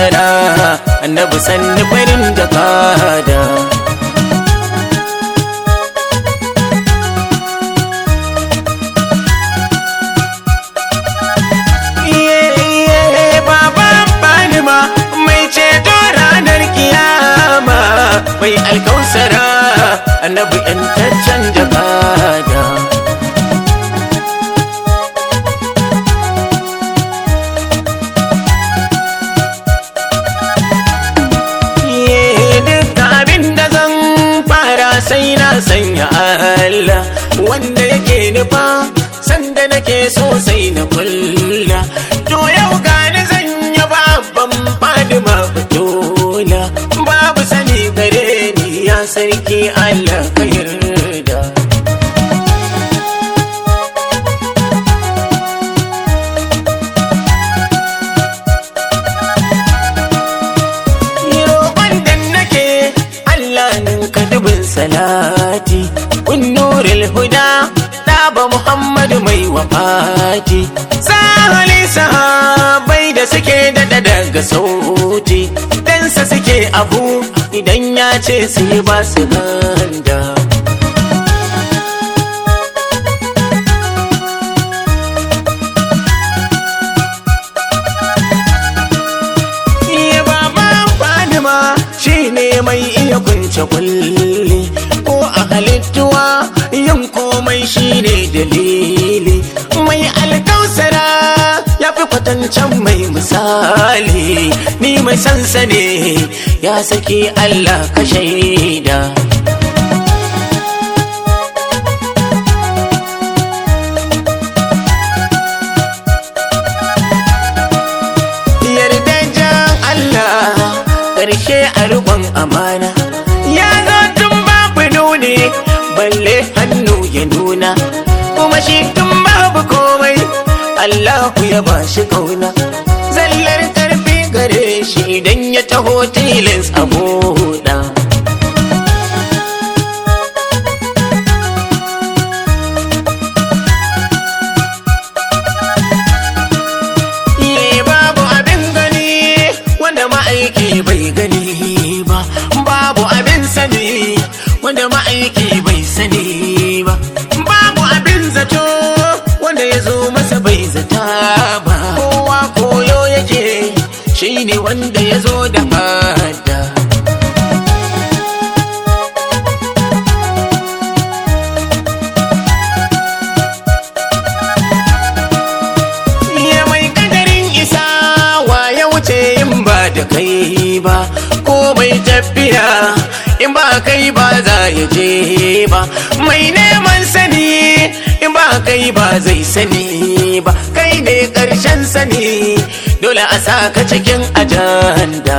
alkausara annabi sanni farin jakada mai ceto ranar kiyama mai alkausara annabi yantaccen jakada sai na sanya Allah wanda yake nufa sanda nake so sai na kulla to yau gani zan yi babban fadima fitola babu sani gare ni ya sarki Allah ka yarda salati kun nuril huda ɗaba muhammadu mai wafati sahali sahabai da suke daɗa daga sauti dansa suke abu idan ya ce su yi ba su ganda ne mai iya kunce kulli ko a halittuwa yin komai shine dalili mai alkausara ya fi kwatancan mai misali ni mai sansa ne ya saki Allah ka shaida karshe a rubon amana ya zo tun babu nuni balle hannu ya nuna kuma shi tun babu komai Allahu ya ba shi kauna zallar karfi gare shi idan ya taho tilins a buɗa ma'aiki bai gani ba babu abin sani wanda ma'aiki bai sani ba babu abin zato wanda ya zo masa bai zata ba kowa koyo yake shine wanda ya zo da fada da kai ba ko mai tafiya in ba kai ba za ya je ba mai neman sani in ba kai ba zai sani ba kai ne ƙarshen sani dole a sa ka cikin ajanda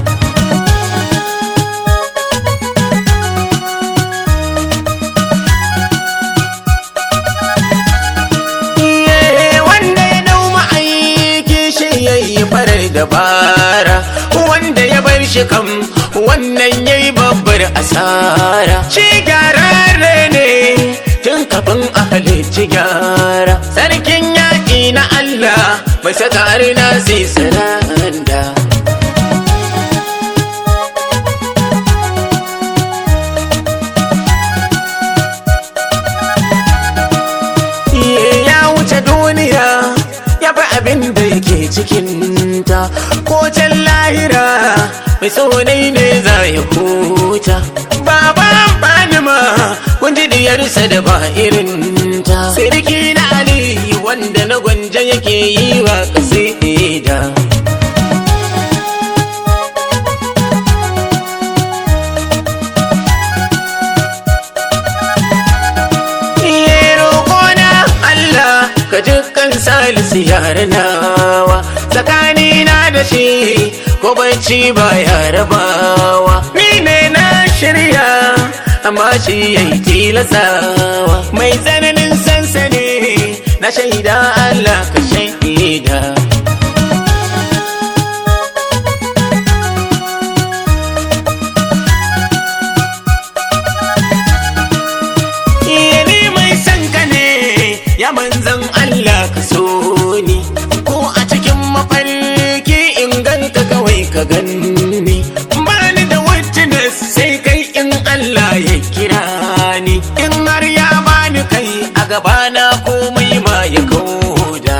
farar dabara wanda ya bar shi kam wannan yayi babbar asara shi gyararre ne tun kafin a halicci gyara sarkin yaƙi na Allah mai saka na sai saranda ya wuce duniya ya fi abin da yake cikinta ko can lahira mai tsonai ne za ya huta baba ma kun ji diyarsa da ba irinta sirki na aliyu wanda na gwanja yake yi wa kasida ka dukkan salisu yare nawa tsakanina da shi ko bacci ba ya rabawa ni ne na shirya amma shi ya yi tilasawa mai tsananin sansani na shaida Allah ka shaida ya manzan Allah ka so ni ko a cikin mafarki in ganka kawai ka ka ganni bani da witness sai kai in Allah ya kira ni in har ya bani kai a gabana komai ma ya kauda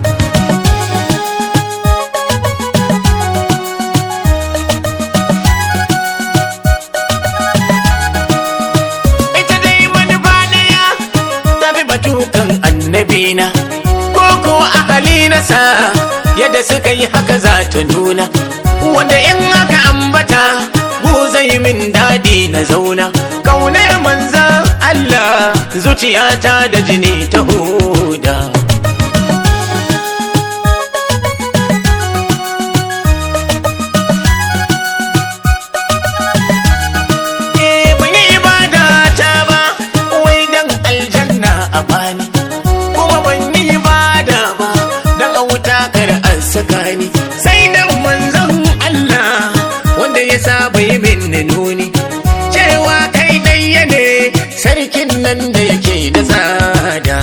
ita dai manufa daya tafi batukan annabina ko ko ahali nasa yadda suka yi haka za ta nuna wanda in aka ambata mu zai min daɗi na zauna kaunar manzan Allah zuciyata da jini ta huda Eh, ban yi ibada ta ba wai dan aljanna a bani kuma ban yi ibada ba dan a wuta kar an saka ni sai dan manzon Allah wanda ya saba yi min nuni cewa kai ɗaya ne sarkin nan da yake da tsada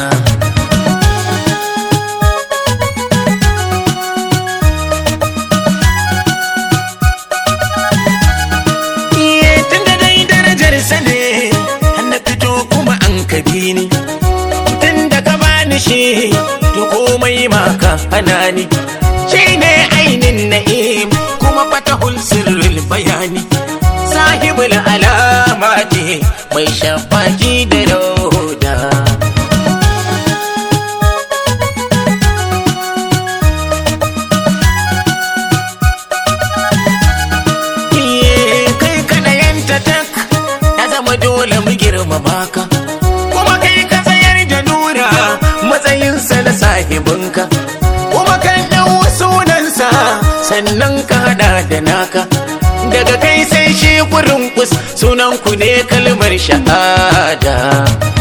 Iye tun da dai darajar sa ne na fito kuma an kabi ni tun da ka bani shi to komai ma ka hana ni shi ne ainin na'im kuma fatahul sirril bayani sahibul alamati mai shafaki da rauda Iye kai kana yanta tak ya zama dole mu girmama ka kuma kai ka tsayar da nura matsayinsa na sahibinka kuma kan ɗau sunansa sannan ka hada da naka daga kai sai shi kurin kus sunan ku ne kalmar shahada